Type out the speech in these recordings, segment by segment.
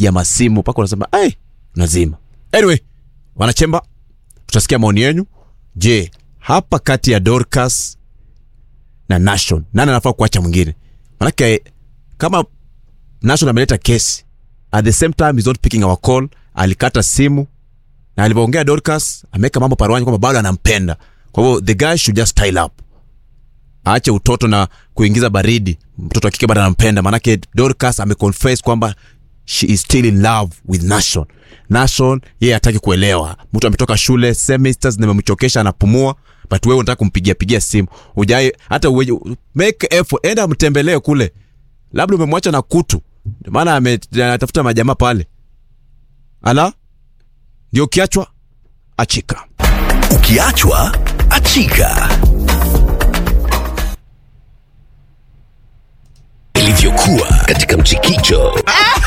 unapigia masimu mpaka unasema ai unazima anyway wanachemba tutasikia maoni yenu je hapa kati ya dorcas na nation nani anafaa kuacha mwingine manake kama nation ameleta kesi at the same time he's not picking our call alikata simu na alivyoongea dorcas ameweka mambo paruani kwamba bado anampenda kwa hivyo the guy should just style up aache utoto na kuingiza baridi mtoto wa kike bado anampenda maanake dorcas ameconfess kwamba she is still in love with nation nation yeye hataki kuelewa mtu ametoka shule semesters nimemchokesha anapumua but wewe unataka kumpigia pigia simu ujai hata uweje make effort enda mtembelee kule labda umemwacha na kutu Ndio maana ame- anatafuta majamaa pale ala ndio ukiachwa achika Ukiachwa achika. Ilivyokuwa katika mchikicho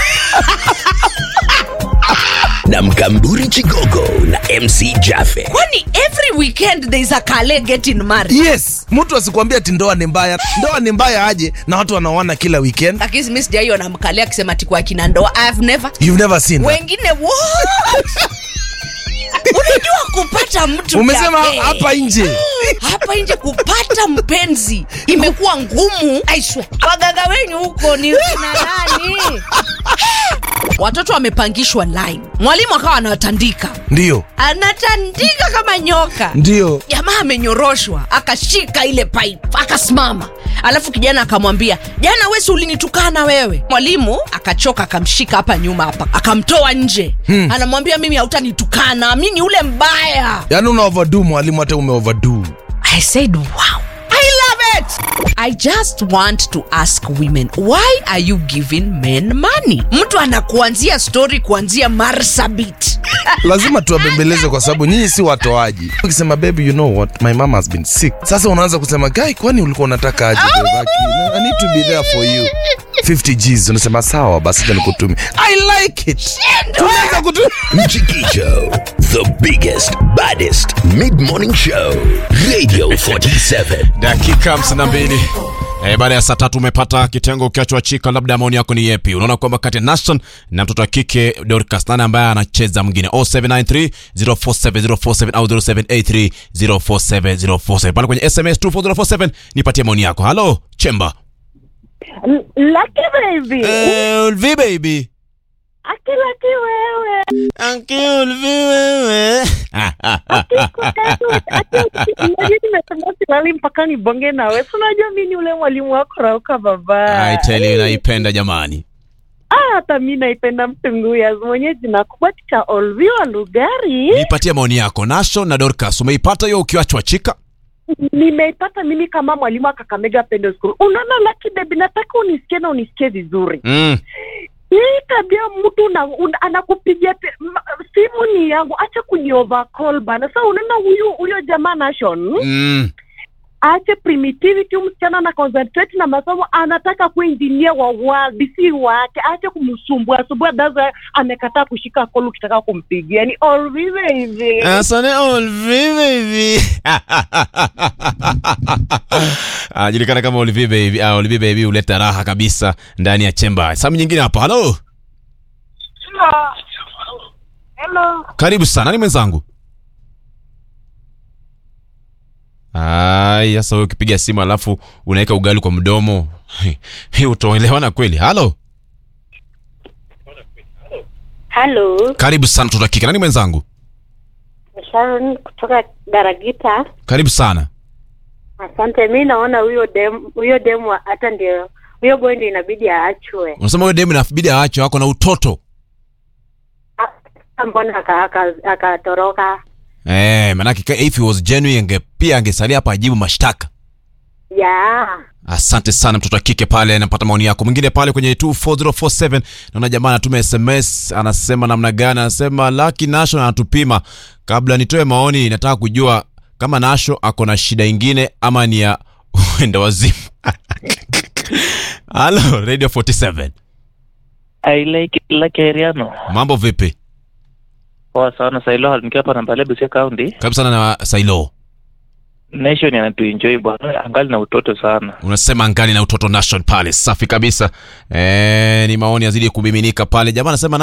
na mkamburi Chigogo na MC Jaffe. kwani every weekend there is a kale getting married yes mtu asikwambia ati ndoa ni mbaya ndoa ni mbaya aje na watu wanaoana kila weekend lakini mi sijaiona mkale akisema ati kwa kina ndoa I have never you've never seen that. wengine what unajua kupata mtu umesema Jaffe. hapa nje hapa nje kupata mpenzi imekuwa ngumu aiswe wagaga wenyu huko ni kina nani watoto wamepangishwa line mwalimu akawa anawatandika ndio anatandika kama nyoka ndio jamaa amenyoroshwa akashika ile pipe akasimama alafu kijana akamwambia jana wesi ulinitukana wewe mwalimu akachoka akamshika hapa nyuma hapa akamtoa nje hmm. anamwambia mimi hautanitukana mi ni ule mbaya yaani una overdo mwalimu hata ume overdo I said, wow. I love it. I just want to ask women, why are you giving men money? Mtu anakuanzia story kuanzia Marsabit. lazima tuwabembeleze kwa sababu nyinyi si watoaji ukisema baby you know what my mom has been sick sasa unaanza kusema guy kwani ulikuwa unataka aje Bebaki? i need to be there for you 50 gs unasema sawa basi acha nikutumie i like it tunaweza kutumia Mchikicho, the biggest, baddest mid-morning show. Radio 47. dakika 52 Eh, baada ya saa tatu umepata kitengo ukiachwa chika labda maoni yako ni yepi unaona kwamba kati ya nation na mtoto wa kike dorcas nani ambaye anacheza mwingine 0793 047047 au 0783 047047 pale kwenye sms 24047 nipatie maoni yako halo chemba Lucky baby. eh, ulvi baby Aki lucky wewe. Anki ulvi wewe Unajua nimesema silali mpaka nibonge na wewe. Si Unajua mimi ni ule mwalimu wako Rauka baba. I tell you naipenda jamani Ah, hata mimi naipenda mtunguya mwenye jina kubwa cha Olvi wa Lugari. nipatie maoni yako nation na dorcas umeipata hiyo ukiachwa chika Nimeipata mimi kama mwalimu wa Kakamega Pendo School. Unaona Lucky baby, nataka unisikie na unisikie vizuri. mm. hii tabia mtu una, una, anakupigia pe- ma- simu ni yangu, acha kuniovercall bana. Sasa unaona huyu huyo jamaa Nation Mm. aache primitivity, huyu msichana ana concentrate na masomo, anataka kuwa engineer wa world, si wake. Aache kumsumbua sumbua, daza amekataa kushika call ukitaka kumpigia, yani always hivi. Asante Olvi baby. Anajulikana kama Olvi baby. Ah, Olvi baby huleta raha kabisa ndani ya chemba. Samu nyingine hapa. Halo. Hello. Karibu sana. Nani mwenzangu? Ai, sasa wewe ukipiga simu alafu unaweka ugali kwa mdomo. Hii utaelewana kweli. Halo. Halo, Karibu sana mtoto wa kike. Nani mwenzangu? Sharon kutoka Daragita. Karibu sana. Asante. Mi naona huyo dem huyo demu hata ndio huyo boy ndio inabidi aachwe. Unasema wewe demu inabidi aache wako na utoto. Ah, Mbona aka- aka- akatoroka? Eh, manake ka- if he was genuine ange pia angesalia hapa ajibu mashtaka. Ya, asante sana mtoto wa kike pale napata maoni yako mwingine pale kwenye 24047 naona jamaa anatuma sms anasema namna gani anasema laki nasho anatupima kabla nitoe maoni nataka kujua kama nasho ako na shida ingine ama ni ya uenda wazimu halo radio 47 I like it like Ariano. mambo vipi Poa sana Sailo nikiwa hapa Nambale Busia County. karibu sana na sailo Nation anatuenjoy bwana, angali na utoto sana. unasema ngali na utoto nation pale safi kabisa e, ni maoni yazidi kumiminika pale jamaa anasema